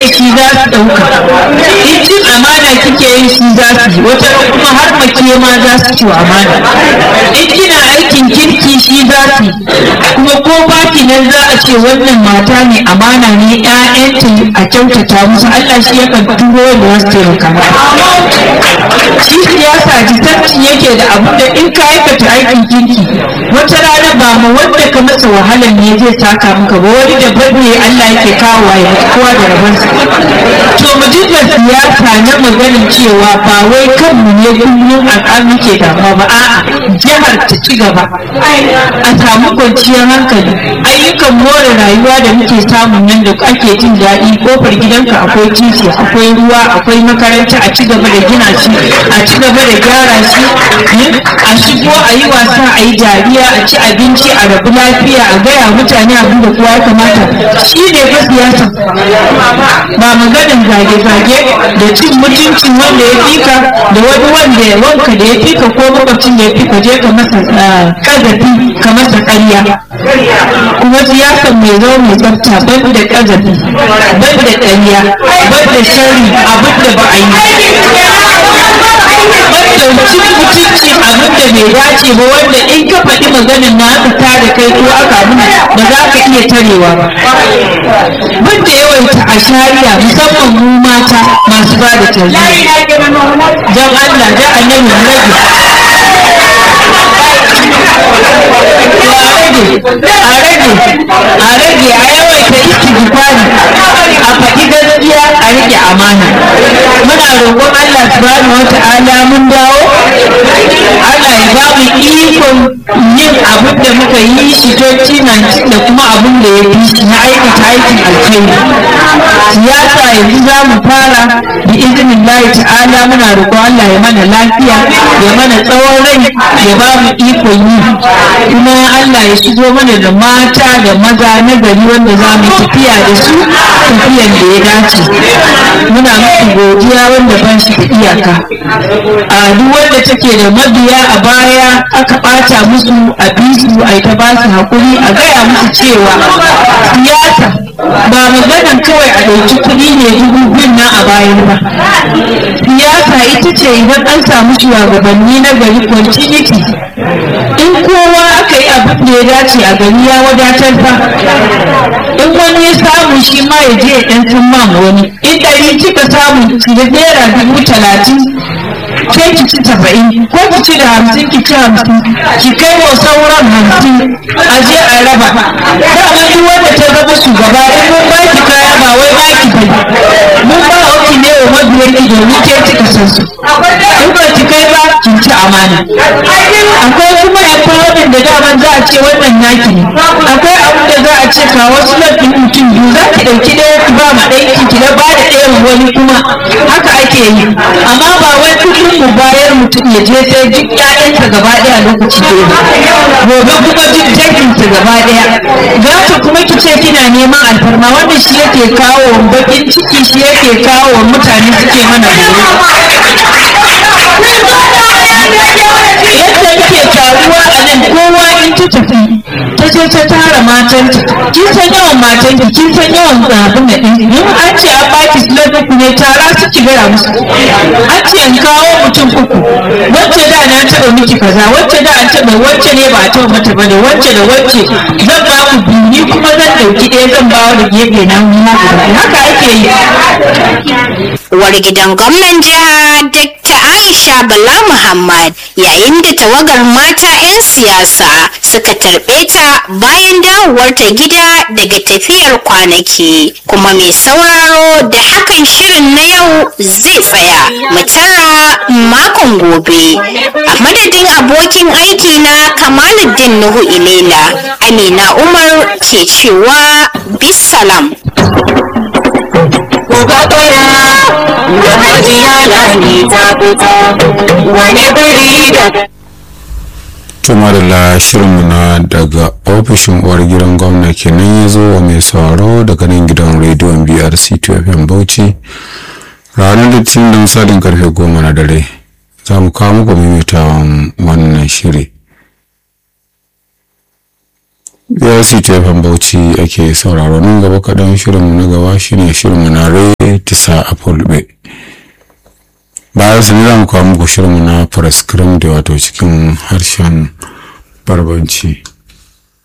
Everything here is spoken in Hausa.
shi za su ɗauka in cin amana kike yi shi za su yi wata ran kuma har mace ma za su ci wa amana in kina aikin kirki shi za su yi kuma ko baki nan za a ce wannan mata ne amana ne ƴaƴanta a kyautata musu Allah shi yakan turo wanda za su taimaka shi siyasa jisanci yake da abu da in ka aikata aikin kirki wata rana ba ma wanda ka masa wahalar ne zai saka maka ba wani da ne Allah yake kawo ya kowa da rabansa to mu dinga siyasa na maganin cewa ba wai kanmu ne kullum a muke damuwa ba a'a jihar ta ci gaba a samu kwanciyar hankali ayyukan more rayuwa da muke samun nan da ake jin daɗi kofar gidanka akwai titi akwai ruwa akwai makaranta a ci gaba da gina shi a ci gaba da gyara shi a shigo a yi wasa a yi dariya a ci abinci a rabu lafiya a gaya mutane abin da kowa ya kamata shi ne fa siyasa ba maganin zage-zage da cin mutuncin wanda ya fika da wani wanda ya wanka da ya fika ko makwabcin da ya fika je ka masa kazafi ka masa ƙarya kuma siyasa mai zo mai tsafta ban da kazafi ban da ƙarya ban da shari abin da ba a yi cin mutunci abin da bai dace ba wanda in ka faɗi maganin na aka tada kai ko aka abin ba za ka iya tarewa ba ban da yawaita a shari'a musamman mu mata masu ba da tarbiyya don Allah da annabi mu rage a rage a rage a yawaita istighfari a faɗi gaskiya a rike amana muna roƙon Allah subhanahu wata'ala mun dawo Allah ya ba mu ikon yin abin da muka yi shi 2019 da kuma abin da ya fi shi na aikata aikin alkhairi siyasa yanzu za mu fara bi izinin lahi ta'ala muna roƙon Allah ya mana lafiya ya mana tsawon rai ya ba mu ikon yi kuma Allah ya shigo mana da mata da maza na gari wanda za mu tafiya da su tafiyan da ya dace muna muku godiya wanda ba shi da iyaka a duk wanda take da mabiya a baya aka ɓata musu a bisu a ta ba su haƙuri a gaya musu cewa siyasa ba maganan kawai a ɗauki kuɗi ne dubu biyun nan a bayan ba siyasa ita ce idan an samu shugabanni na gari continuity in kowa aka yi abin da ya dace a gari ya wadatar fa in wani ya samu shi ma ya je ya ɗan sun ma wani in ɗari kika samu da naira dubu talatin ke ki ci saba'in ko ki ci da hamsin ki ci hamsin ki kai wa sauran hamsin a je a raba dama duk wanda ta zama shugaba in mun ba ki kaya ba wai ba ki bai mun ba ki ne wa mabiyan ki domin ke kika san su in ba ki kai ba kin ci amana akwai kuma empowerment da daman za a ce wannan naki ne akwai abu da za a ce ka wasu lafin mutum biyu za ki ɗauki ɗaya ki ba ma ɗaya ki na ba da ɗaya wani kuma haka ake yi amma ba wai kullum mu bayar mutum ya je sai duk ƴaƴansa gaba ɗaya lokaci ɗaya gobe kuma duk danginsa gaba ɗaya gata kuma ki ce kina neman alfarma wanda shi yake kawo bakin ciki shi yake kawo mutane suke mana yadda muke taruwa a nan kowa in ta tafi ta je ta tara matanta kin san yawan matanki kin san yawan abin da ɗin in an ce an baki slot uku ne tara su ki gaya musu an ce in kawo mutum uku wacce da na taɓa miki kaza wacce da an taɓa wacce ne ba a taɓa mata ba ne wacce da wacce zan ba ku biyu ni kuma zan ɗauki ɗaya zan ba da gefe na mu haka ake yi uwar gidan gwamnan jiha Dr. Aisha Bala Muhammad yayin da tawagar mata 'yan siyasa suka tarbe ta bayan dawowarta gida daga tafiyar kwanaki kuma mai sauraro da hakan shirin na yau zai tsaya mu tara makon gobe a madadin abokin aiki na Kamaluddin Nuhu Ilela Amina Umar ke cewa bisalam. Uba ɗaya da hajiya lani ta fito wani biri da tumarila shirinmu na daga ofishin uwar gidan gwamna kenan ya zo wa mai sauraro daga nan gidan rediyon brc fm bauchi ranar litinin da misalin karfe goma na dare za mu kawo muku maimaitawa wannan shiri brc fm bauchi ake sauraro nan gaba kaɗan shirinmu na gaba shine shirinmu na rai fulbe tisa a fulbe bayan su ne za mu kawo muku shirinmu na press cream da wato cikin harshen barbanci